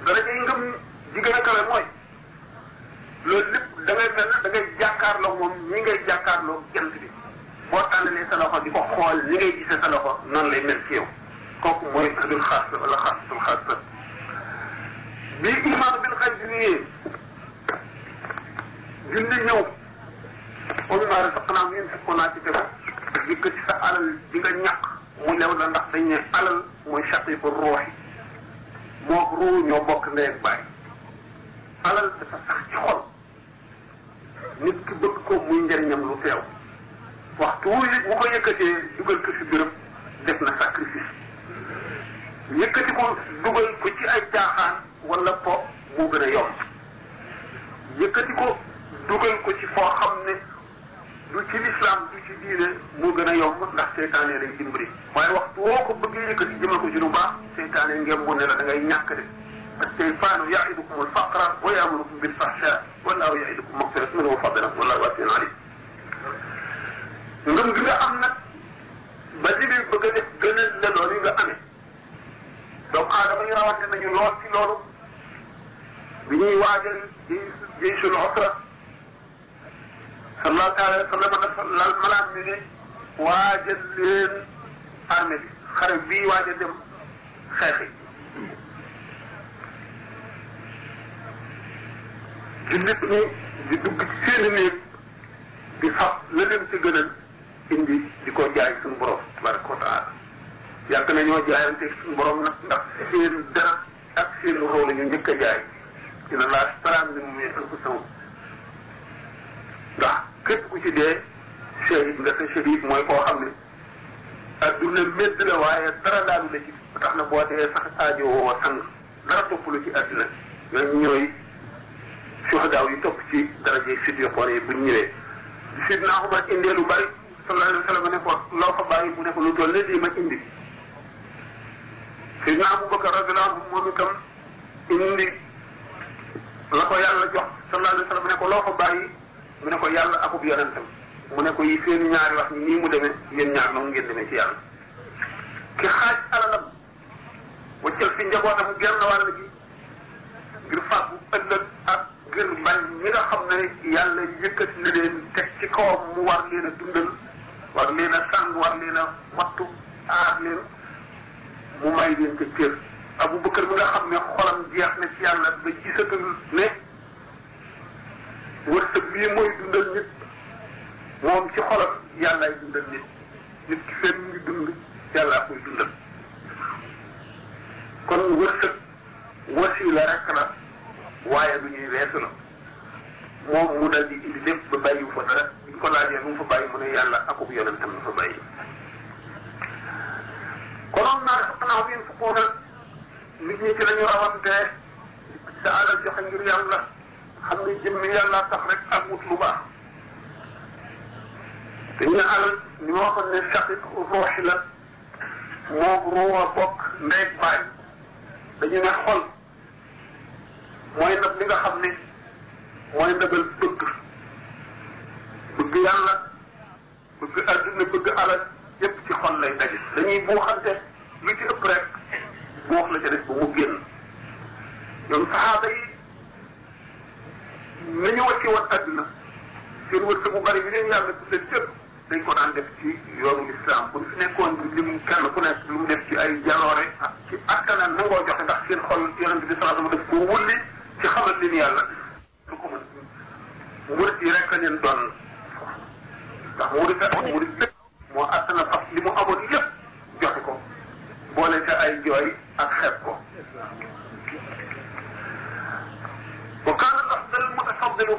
daraja yi ngëm ji gën a kawe mooy loolu lépp da ngay mel ne da ngay jàkkaarloo moom ñi ngay jàkkaarloo jant bi boo tàllalee sa loxo di ko xool ni ngay gisee sa loxo noonu lay mel ci yow kooku mooy ahlul xaas wala xaasatul xaas bi iman bil xay bi ñëwee julli ñëw comme maa rasaqnaahum yunfiquuna ci tegu yëkkati sa alal di nga ñàkk mu lew la ndax dañ ne alal mooy shaqiiqu ruuxi moo ruu ñoo bokk ndey ak baay alal dafa sax ci xol nit ki bëgg ko muy njëriñam lu teew waxtu wu bu ko yëkkatee dugal ko si biram def na sacrifice yëkkati ko dugal ko ci ay caaxaan wala po moo gën a yomb yëkkati ko dugal ko ci foo xam ne du ci lislaam du ci diine moo gën a yomb ndax seytaane lay dimbali waaye waxtu woo ko bëggee yëkkati jëmal ko ci lu baax seytaane ngeen mu ne la da ngay ñàkk de parce que seytaanu yaidukum alfaqra wa yamurukum bilfahsha wallahu yaidukum magfiratan minhu wa fadlan wallahu wasiun alim ngëm gi nga am nag ba li muy bëgg a def gën a la loolu yi nga amee doomu aadama yi rawante nañu lool ci loolu bi ñuy waajal jaysul usra sallallahu taala wa sallam dafa lal malaat mi ne waajal leen armée bi xare bii waajal dem xeexi jullit ñi di dugg ci seeni néeg di fab la leen ci gënal indi di ko jaay suñu borom tabaraka wa taala yàgg nañoo jaayante suñu borom nag ndax seen dara ak seen roo la ñu njëkk a jaay dina laa staraan bi mu mee anfusahum ndax képp ku ci dee shahid nga sa shahid mooy koo xam ne adduna médd la waaye dara laalu la ci tax na boo dee sax aajo woo sang dara topp lu ci adduna ñooñu ñooy suhadaaw yi topp ci daraje siddiqoon yi buñ ñëwee sidna Umar indee lu bari sallallahu alayhi wa sallam ne ko loo fa bàyyi mu ne ko lu toll ne lii ma indi sidna Abubakar radiyallahu anhu moom itam indi la ko yàlla jox sallallahu alayhi wa sallam ne ko loo fa bàyyi mu ne ko yàlla akub yonentam mu ne ko yi seen ñaari wax ni nii mu demee yéen ñaar noonu ngeen demee ci yàlla ki xaaj alalam waccal fi njabootam genn wàll gi ngir fàggu ëllëg ak ngir bañ ñi nga xam ne yàlla yëkkati na leen teg ci kawam mu war leen a dundal war leen a sàng war leen a wattu aar leen mu may leen ca cër Abubakar mi nga xam ne xolam jeex na ci yàlla ba gisatul ne wërsëg bii mooy dundal nit moom ci xolam yàllaay dundal nit nit ki fenn ngi dund yàllaa koy dundal kon wërsëg wasiila rek la waaye du ñuy weesu la moom mu dal di indi lépp ba bàyyiwu fa dara bi ñu ko laajee lu mu fa bàyyi mu ne yàlla akub yonentam la fa bàyyi konoon naa dafa xanaa bi fukkoona nit ñi ci lañu rawante sa alal joxe ngir yàlla xam ne jëmmi yàlla tax rek ak wut lu baax te ñu ne alal ni ma waxoon ne shaqiq ruuxi la moo ruuwa bokk ndeeg baay dañu ne xol mooy ndab li nga xam ne mooy ndabal bëgg bëgg yàlla bëgg adduna bëgg alal yépp ci xol lay daje dañuy buuxante lu ci ëpp rek buux la ca def ba mu génn ñoom saxaaba yi nañu wacci woon adduna seen wërsëg bu bari bi leen yàlla bu leen cëpp dañ ko daan def ci yoonu lislaam bu fi nekkoon li mu kenn ku nekk lu mu def ci ay jaloore ak ci askana nangoo joxe ndax seen xol yonente bi sallallahu alayhi wasallam def ko wulli ci xamal leen yàlla lu ko mën murit yi rek a leen doon ndax murit ak murit lépp moo attana fas li mu amoon lépp joxe ko boole ca ay jooy ak xeeb ko wa kaana afdal mutafaddilu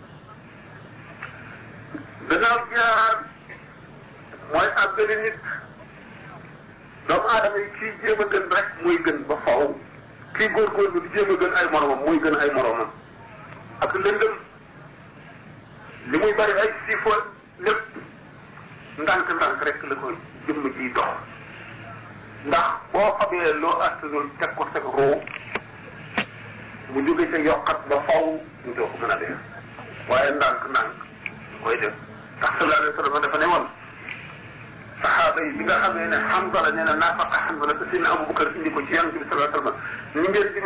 gannaaw jaar mooy àggali nit doomu aadama yi kii jéem a gën rek muy gën ba faw kii góorgóorlu di jéem a gën ay moromam muy gën ay moromam ak lëndëm li muy bari ay siifo lépp ndànk-ndànk rek la ko jëmm ji dox ndax boo xamee loo attanul teg ko sa roo mu jóge ca yokkat ba faw ñu doo ko mën a def waaye ndànk-ndànk koy def ndax sallallahu alayhi wa sallam dafa ne woon saxaaba yi bi nga xamee ne Hamza la nee na naafaqa Hamza la te Seydina Abubakar indi ko ci Yonent bi sallallahu alayhi wa sallam ni ngeen